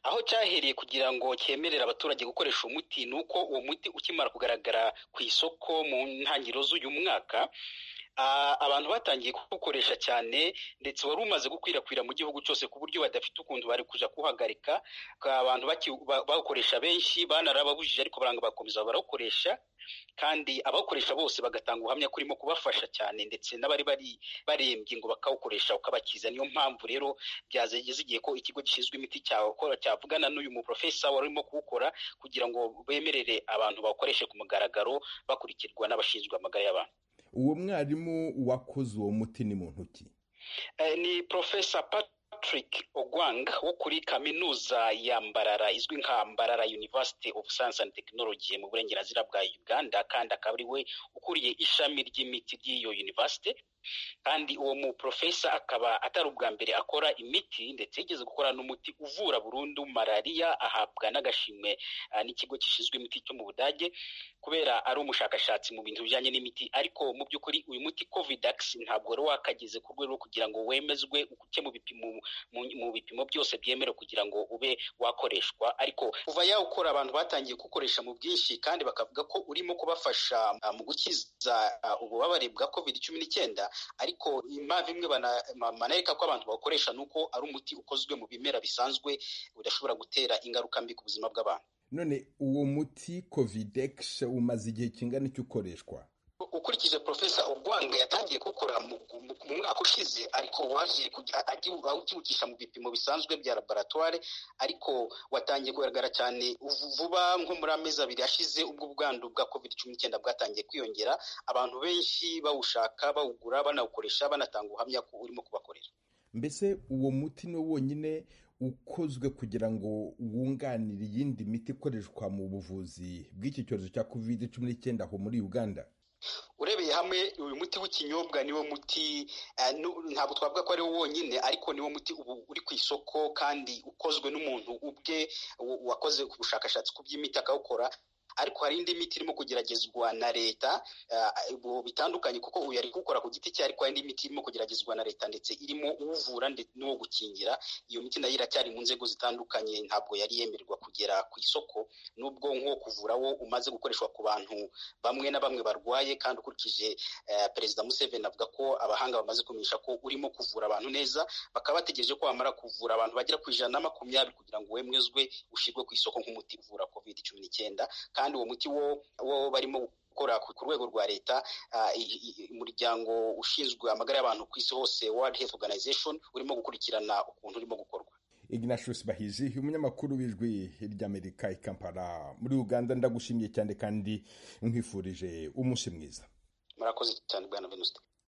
Aho cyahiriye kugira ngo cyemerere abaturage gukoresha uwo muti ni uko uwo muti ukimara kugaragara ku isoko mu ntangiriro z'uyu mwaka, ah, abantu batangiye kuwukoresha cyane ndetse wari umaze gukwirakwira mu gihugu cyose ku buryo badafite ukuntu bari kuja kuwuhagarika, ka- abantu baki- ba- bawukoresha benshi banarababujije ariko baranga bakomeza barawukoresha kandi abawukoresha bose bagatanga ubuhamya ko urimo kubafasha cyane ndetse n'abari bari barembye ngo bakawukoresha ukabakiza niyo mpamvu rero byazegeze igihe ko ikigo gishinzwe imiti cyawukora cyavugana n'uyu muprofesa wari urimo kuwukora kugira ngo bemerere abantu bawukoreshe ku mugaragaro bakurikirwa n'abashinzwe amagara y'abantu uwo mwarimu wakoze uwo muti ni muntu ki Eh, ni Profesa Patrick Ogwang wo kuri kaminuza ya Mbarara izwi nka Mbarara University of Science and Technology mu burengerazuba bwa Uganda kandi akaba ari we ukuriye ishami ry'imiti ry'iyo university kandi uwo muprofesa akaba atari ubwa mbere akora imiti ndetse yigeze gukora n'umuti uvura burundu malariya ahabwa n'agashimwe ah, n'ikigo gishinzwe imiti cyo mu Budage kubera ari umushakashatsi mu bintu bijyanye n'imiti ariko mu by'ukuri uyu muti covidax ntabwo wari wakageze ku rwego rwo kugira ngo wemezwe uke mu bipimo mu, mu bipimo byose byemewe kugira ngo ube wakoreshwa ariko kuva yawukora abantu batangiye kuwukoresha mu bwinshi kandi bakavuga ko urimo kubafasha ah, mu gukiza ah, ububabare bwa covid cumi n'icyenda ariko impamvu imwe bana- ma- manareka ko abantu bawukoresha ni uko ari umuti ukozwe mu bimera bisanzwe udashobora gutera ingaruka mbi ku buzima bw'abantu none uwo muti covidex umaze igihe kingana icyo ukoreshwa ukurikije profesa ogwanga yatangiye gukora mu mu- mu mwaka ushize ariko waje kujya- agiwu- awukiwucisha mu bipimo bisanzwe bya laboratoire ariko watangiye kugaragara cyane vu- vuba nko muri amezi abiri ashize ubwo ubwandu bwa covid cumi n'icyenda bwatangiye kwiyongera abantu benshi bawushaka bawugura banawukoresha banatanga ubuhamya ko urimo kubakorera mbese uwo muti ni wo wonyine ukozwe kugira ngo wunganire iyindi miti ikoreshwa mu buvuzi bw'iki cyorezo cya covid cumi n'icyenda aho muri uganda urebeye hamwe uyu muti w'ikinyobwa niwo muti eh, nu- ntabwo twavuga ko ari wo wonyine ariko niwo muti ubu uri ku isoko kandi ukozwe n'umuntu ubwe wa- wakoze ku bushakashatsi ku by'imiti akawukora ariko hari indi miti irimo kugeragezwa na leta eh, ubu bitandukanye kuko uyu ari kuwukora ku giti cye ariko hari indi miti irimo kugeragezwa na leta ndetse irimo uwuvura ndetse n'uwo gukingira iyo miti nayo iracyari mu nzego zitandukanye ntabwo yari yemererwa kugera ku isoko nubwo nko kuvura wo umaze gukoreshwa ku bantu bamwe na bamwe barwaye kandi ukurikije eh, perezida Museveni avuga ko abahanga bamaze kumenyesha ko urimo kuvura abantu neza bakaba bategereje ko wamara kuvura abantu bagera ku ijana na makumyabiri kugira ngo wemezwe ushyirwe ku isoko nk'umuti uvura covid cumi n'icyenda kandi uwo muti wo, wo barimo gukora ku ku rwego rwa leta ah, i- i- umuryango ushinzwe amagara y'abantu ku isi hose World Health Organization urimo gukurikirana ukuntu urimo gukorwa ignatius bahizi umunyamakuru w'ijwi ry'amerika i kampala muri uganda ndagushimiye cyane kandi nkwifurije umunsi mwiza murakoze cyane bwana Venuste